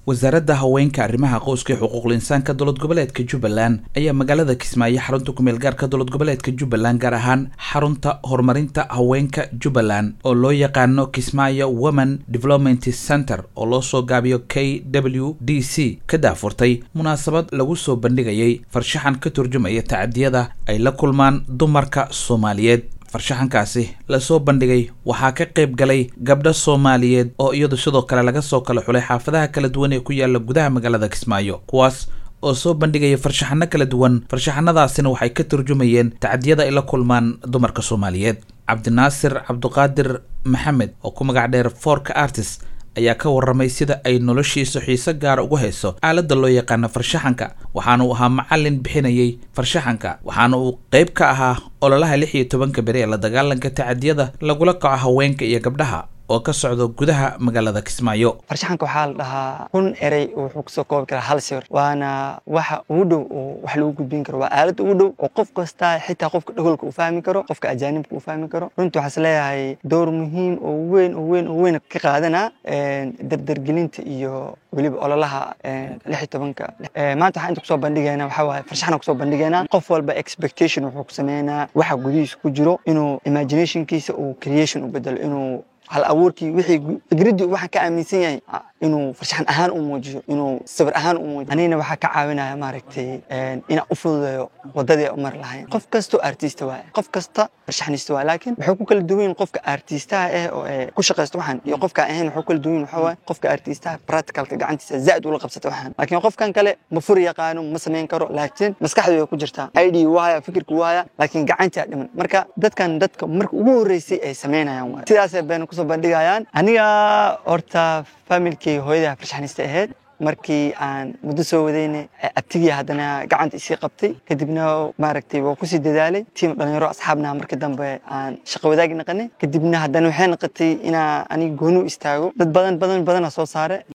wasaaradda haweenka arrimaha qoyska iyo xuquuqul insaanka dowlad goboleedka jubbaland ayaa magaalada kismaayo xarunta kumeel gaarka dowlad goboleedka jubbaland gaar ahaan xarunta horumarinta haweenka jubbaland oo loo yaqaano kismaayo women development center oo loo soo gaabiyo k w d c ka daafurtay munaasabad lagu soo bandhigayay farshaxan ka turjumaya tacadiyada ay la kulmaan dumarka soomaaliyeed farshaxankaasi lasoo bandhigay waxaa ka qayb galay gabdho soomaaliyeed oo iyadu sidoo kale laga soo kala xulay xaafadaha kala duwan ee ku yaala gudaha magaalada kismaayo kuwaas oo soo bandhigaya farshaxano kala duwan farshaxanadaasina waxay ka turjumayeen tacadiyada ay la kulmaan dumarka soomaaliyeed cabdinaasir cabduqaadir maxamed oo ku magac dheer forka artist ayaa ka warramay sida ay noloshiisa xiise gaara ugu hayso aaladda loo yaqaano farshaxanka waxaana uu ahaa macallin bixinayay farshaxanka waxaana uu qayb ka ahaa ololaha lix iyo tobanka beri ee la dagaalanka tacadiyada lagula kaco haweenka iyo gabdhaha oo ka socdo gudaha magaalada kismaayo farshaxanka waxaa la dhahaa kun erey wuxuu kusoo koobi karaa hal sawir waana waxa ugu dhow oo wax lagu gudbin karo waa aalad ugu dhow oo qof kasta xitaa qofka dhagolka uu fahmi karo qofka ajaanibka uu fahmi karo runtii waxaas leeyahay door muhiim oo weyn oo weyn oo weyn ka qaadana dardargelinta iyo weliba ololaha lix iyo tobanka maanta waxaan inta kusoo bandhigaynaa waxaa waaye farshaxana kusoo bandhigaynaa qof walba expectation wuxuu ku sameynaa waxa gudihiisa ku jiro inuu imaginationkiisa uu creation u bedelo inuu hal abuurkii wixii fikraddii waxaan ka aaminsan yahay inuu farshaxan ahaan u muujiyo inuu sawir ahaan u muujiyo anigana waxaa ka caawinaya maaragtay inaan u fududeeyo waddadii u mari lahayn qof kastoo artista waaye qof kasta farshaxnista waaye laakiin waxay ku kala duwan yihin qofka artistaha ah oo ku shaqaysta waxaan iyo qofka ahayn waxay ku kala duwan yihin waxaa waaye qofka artistaha practicalka gacantiisa zaa'id ula qabsata waxaan laakiin qofkan kale ma furi yaqaano ma samayn karo laakiin maskaxdu way ku jirtaa id waaya fikirka waaya laakiin gacantaa dhiman marka dadkan dadka marka ugu horreysay ay samaynayaan waaye sidaasay bayna kusoo bandhigayaan aniga horta familkii hooyadaa farshaxnista ahayd markii aan muddo soo wadayna abtigii haddana gacanta isii qabtay kadibna maaragtay waa kusii dadaalay tiim dhalinyaro asxaabna markii dambe aan shaqo wadaagi naqanay kadibna haddana waxay noqotay inaa aniga gooni u istaago dad badan badan badana soo saare